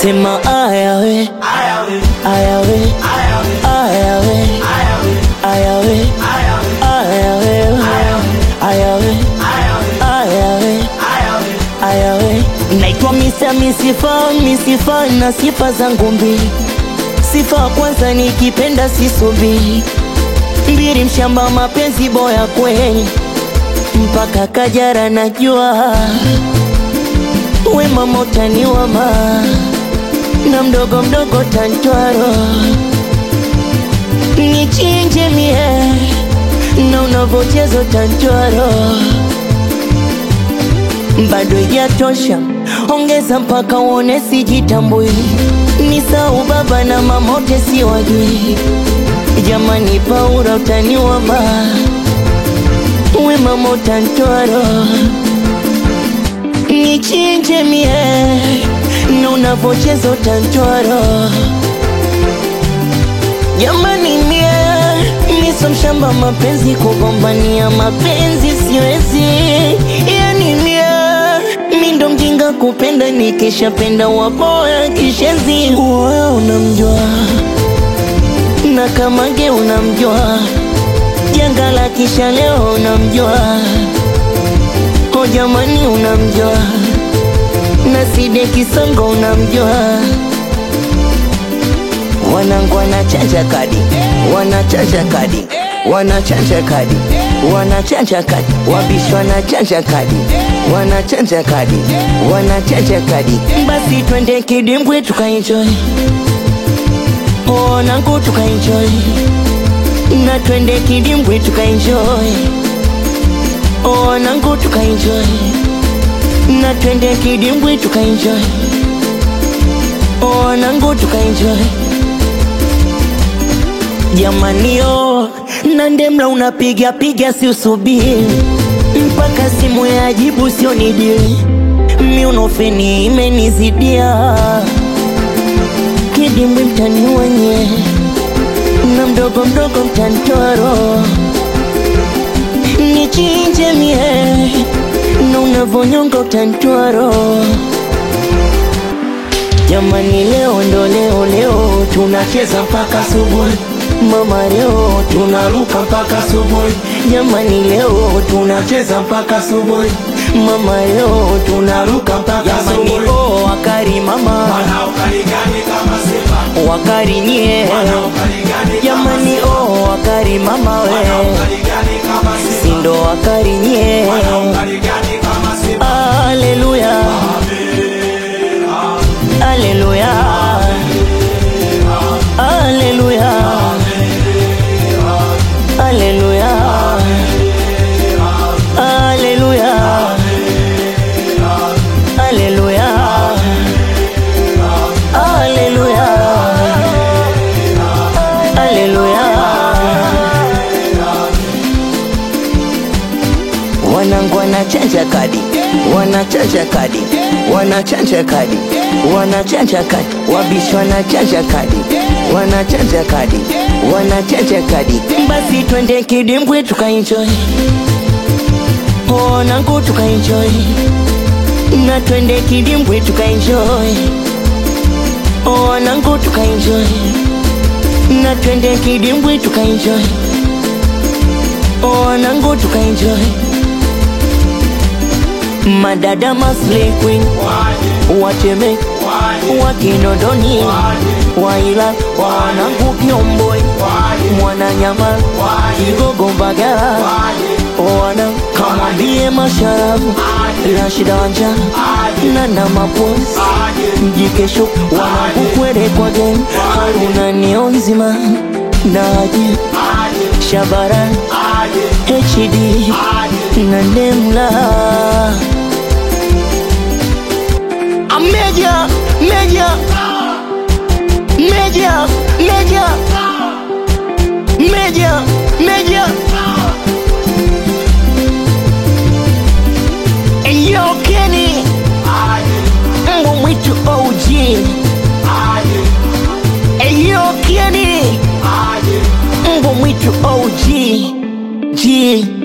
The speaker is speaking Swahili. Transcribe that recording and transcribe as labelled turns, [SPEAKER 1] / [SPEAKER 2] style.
[SPEAKER 1] sema ayawe ayawe ayawe ayawe ayawe ayawe ayawe naitwa misa misifa misifa na sifa zangu mbili sifa ya kwanza nikipenda sisubiri mbili mshamba mapenzi boya kweli mpaka kajara najua wema motani wama na mdogo mdogo tantwaro nichinje mie na unavochezo tantwaro bado ijatosha ongeza mpaka uone sijitambui ni sau baba na mamote siwajui jamani paura utaniwama wema motantwaro nichinje mie na unavocheza utantwaro jamani mie miso mshamba mapenzi kugombania mapenzi siwezi yani mie mindo mjinga kupenda nikishapenda waboya kishezi uoya unamjua na kamage unamjua janga la kisha leo unamjua o jamani unamjua na side kisongo unamjua wanangu wanachanja kadi wanachanja kadi wanachanja kadi wanachanja kadi wabishi wanachanja kadi wanachanja kadi wanachanja kadi basi twende kidimbwi tukaenjoy wanangu tukaenjoy na twende kidimbwi tukaenjoy wanangu tukaenjoy na twende kidimbwi tukaenjoy wanangu tukaenjoy jamanio na ndemla unapiga piga si usubiri mpaka simu ya jibu sio nidili miunofeni imenizidia kidimbwi mtani wenye na mdogo mdogo mtantoro nichinje mie na unavonyonga utantwaro jamani leo ndo leo leo tunacheza mpaka subuhi mama leo tunaruka mpaka subuhi jamani leo tunacheza mpaka subuhi mama leo tunaruka mpaka subuhi oh wakari mama
[SPEAKER 2] Wanaokarigani kama Simba,
[SPEAKER 1] wakari nye
[SPEAKER 2] wanaokarigani kama
[SPEAKER 1] jamani
[SPEAKER 2] Simba,
[SPEAKER 1] oh wakari mama we
[SPEAKER 2] wanaokarigani kama Simba,
[SPEAKER 1] sindo wakari nye
[SPEAKER 2] wanaokarigani kama Simba.
[SPEAKER 1] Aleluya, aleluya, aleluya, aleluya, aleluya, aleluya, aleluya, aleluya. Wanangu wanachanja kadi, wanachanja kadi, wanachanja kadi, wanachanja kadi, wabishi wanachanja kadi, wanachanja kadi, wanachanja kadi. Basi twende kidimbwi tukaenjoy, wanangu tukaenjoy, na twende kidimbwi tukaenjoy, wanangu tukaenjoy, na twende kidimbwi tukaenjoy, wanangu tukaenjoy madada masle queen wateme wakinondoni waila wanangu kiomboi mwananyama kigogo mbagala wana kamwambie masharafu rashida wanja nana maposi mjikesho wanangu kwere kwa gen haruna nio nzima naji shabara hd na ndemla Meja, meja, meja, meja, meja, meja. Yo, Kenny, mbwa mwitu OG. Yo, Kenny, mbwa mwitu OG. G.